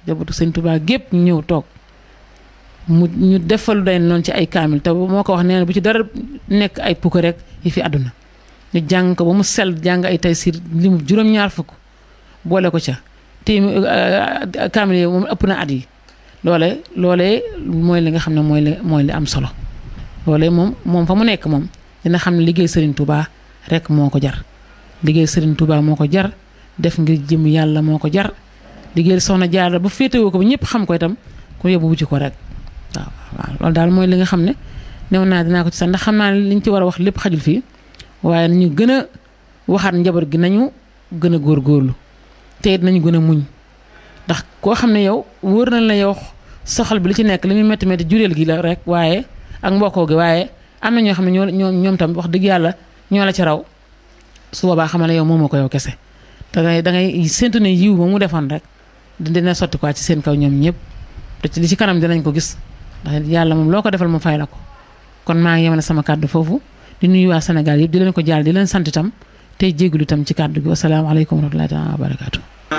njabootu sëñ Tuubaa gépp ñu ñëw toog mu ñu defalu day noonu ci ay kaamil te moo ko wax nee na bu ci dara nekk ay pukk rek yi fi àdduna ñu jàng ko ba mu sell jàng ay taysiir limu juróom-ñaar fukk boole ko ca téemi kaamil yi moom ëpp na at yi loole loolee mooy li nga xam ne mooy li mooy li am solo loolee moom moom fa mu nekk moom dina xam ne liggéey Serigne Touba rek moo ko jar liggéey Serigne Touba moo ko jar def ngir jëm yàlla moo ko jar liggéey soxna Jaara ba féetewoo ko ba ñëpp xam ko itam ku yóbbu wuti ko rek waaw waaw loolu daal mooy li nga xam ne new naa dinaa ko ci sax ndax xam naa ne liñ ci war a wax lépp xajul fii waaye nañu gën a waxaat njaboot gi nañu gën a góorgóorlu te it nañu gën a muñ ndax koo xam ne yow wóor na la yow soxal bi li ci nekk li muy métti métti jureel gi la rek waaye ak mbokkoo gi waaye am na ñoo xam ne ñoo ñoo ñoom tam wax dëgg yàlla ñoo la ci raw su boobaa xamal ne yow moomoo ko yow kese da ngay da ngay séntu ne yiw ba mu defoon rek dina sotti quoi ci seen kaw ñoom ñëpp te ci li ci kanam dinañ ko gis ndax yàlla moom loo ko defal mu fay la ko kon maa ngi yemale sama kàddu foofu di nuyu waa Sénégal yëpp di leen ko jaal di leen sant itam tey jégalu itam ci kàddu gi wasalaamaaleykum wa rahmatullahi taala wa barakaatu